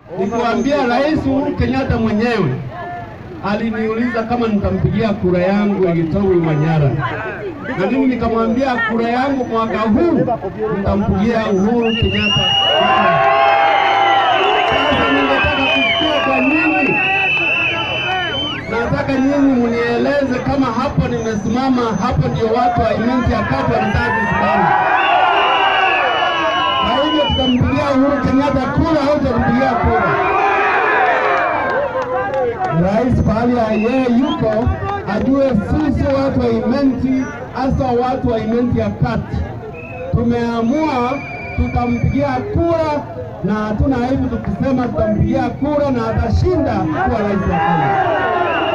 nikiwaambia Rais Uhuru Kenyatta mwenyewe aliniuliza kama nitampigia kura yangu Gitowi Manyara, na mimi nikamwambia kura yangu mwaka huu nitampigia Uhuru Kenyatta. Sasa ningetaka kusikia kwa nyinyi, nataka nyinyi mnieleze kama hapo nimesimama, hapo ndio watu wa Imenti ya Kati wanataka kusimama. Kwa hivyo tutampigia Uhuru Kenyatta kura au tutampigia kura? Rais pahali ya yeye yuko ajue sisi watu wa Imenti, hasa watu wa Imenti ya Kati tumeamua tutampigia kura, na hatuna aibu tukisema tutampigia kura na atashinda kuwa rais wa Kenya.